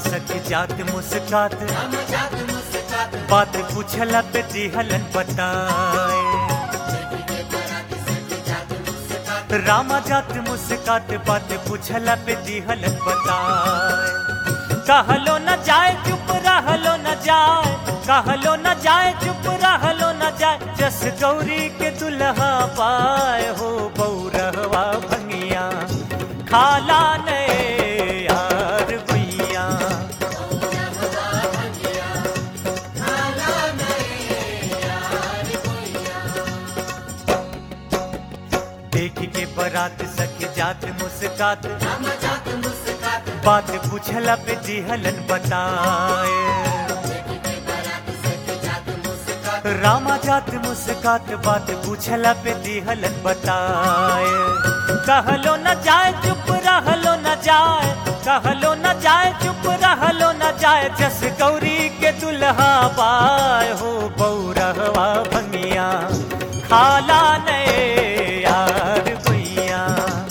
सखी जात मुस्कात बात पूछला पे दिहलन बताए रामा जात मुस्कात बात पूछला पे दिहलन बताए कहलो न जाए चुप रहलो न जाए कहलो न जाए चुप रहलो न जाए जस गौरी के दुल्हा पाए हो बौरहवा भंगिया खाला ने यार गुइया देख के बरात सखी जात मुस्कात बात पूछला पे दिहलन बताए रामा जात मुस्कात बात पूछला पे दिहलन बताए कहलो न जाए चुप रहलो न जाए कहलो न जाए चुप रहलो न जाए जस गौरी के दुल्हा पाए हो बौरहवा भंगिया खाला ने यार गुइया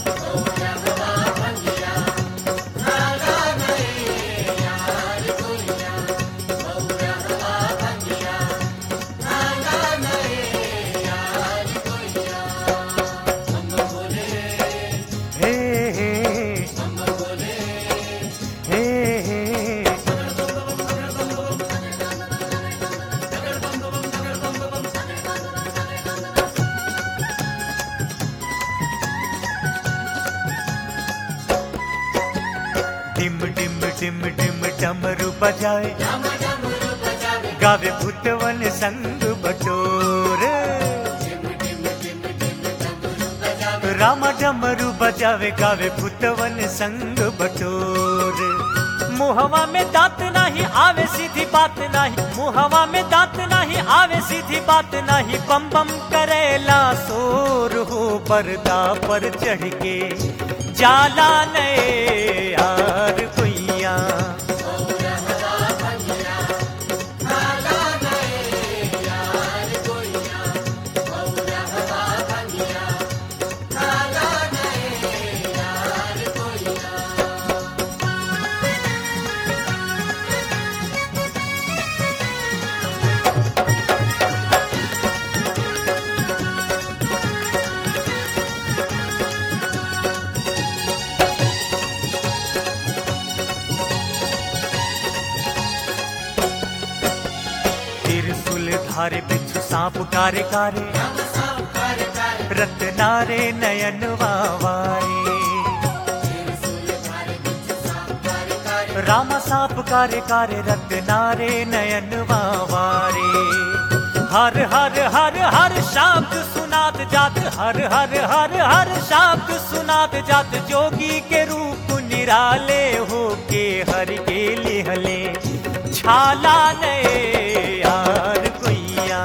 हे हे हे हे डिम डिम डिम डिम डमरू बजाए गावे भूतवन संग बटोर रामा डमरू बजावे गावे भूतवन संग बटोर मुहवा में दांत नहीं आवे सीधी बात नहीं मुहवा में दांत नहीं आवे सीधी बात नहीं बम बम करेला सोर हो पर्दा पर चढ़ के जाला ने यार कुइया त्रिशूल धारे बिच्छू सांप कारे कारे रत्नारे नयन वावारे रामा सांप कारे कारे रत्नारे नयन वावारे हर हर हर हर शब्द सुनात जात हर हर हर हर शब्द सुनात जात जोगी के रूप निराले हो के हर के लिहले छाला ने यार कुइया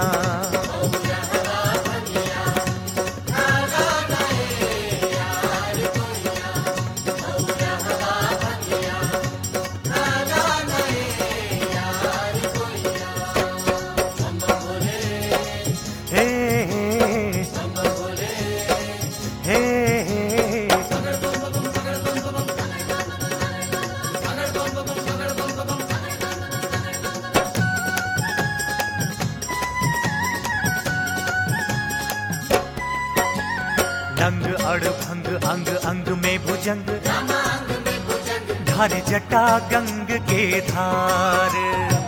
हे हे हे हे नंग अड़ भंग अंग अंग में भुजंग धारे जटा गंग के धार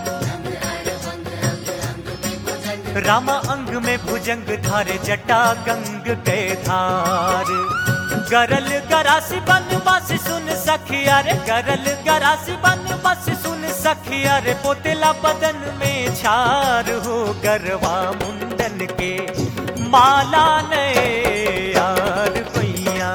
रामा अंग में भुजंग धारे जटा गंग के धार गरल गरासी बन बस सुन सखिया रे गरल गरासी बन बस सुन सखिया रे पोतेला बदन में छार हो गरवा मुंडन के माला ने यार भैया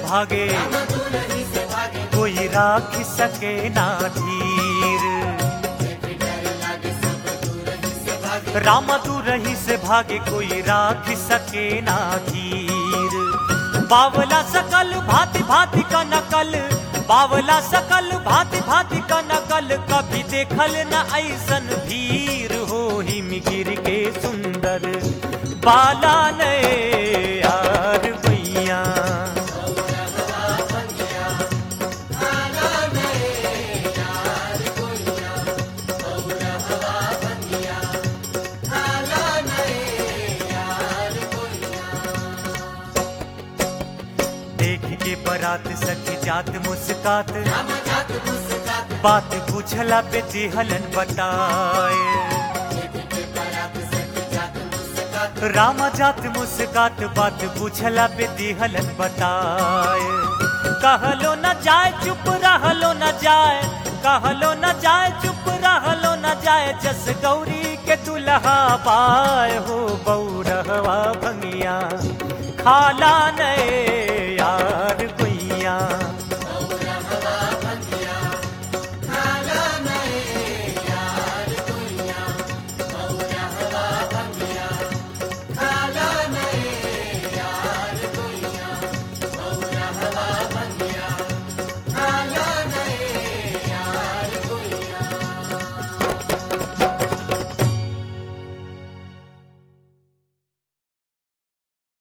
भागे कोई राख सके ना धीर राम तू रही से भागे कोई राख सके ना धीर बावला सकल भांति भांति का नकल बावला सकल भांति भांति का नकल कभी देखल न ऐसन भीर हो हिम गिर के सुंदर बाला ने यार भैया देख के बरात सखी जात मुस्कात बात पूछला पे दिहलन बताए रामा जात मुस्कात बात पूछला पे दिहलन बताए कहलो न जाए चुप रहलो न जाए कहलो न जाए चुप रहलो न जाए जस गौरी के दुल्हा पाए हो बौरहवा भंगिया खाला ने यार गुइया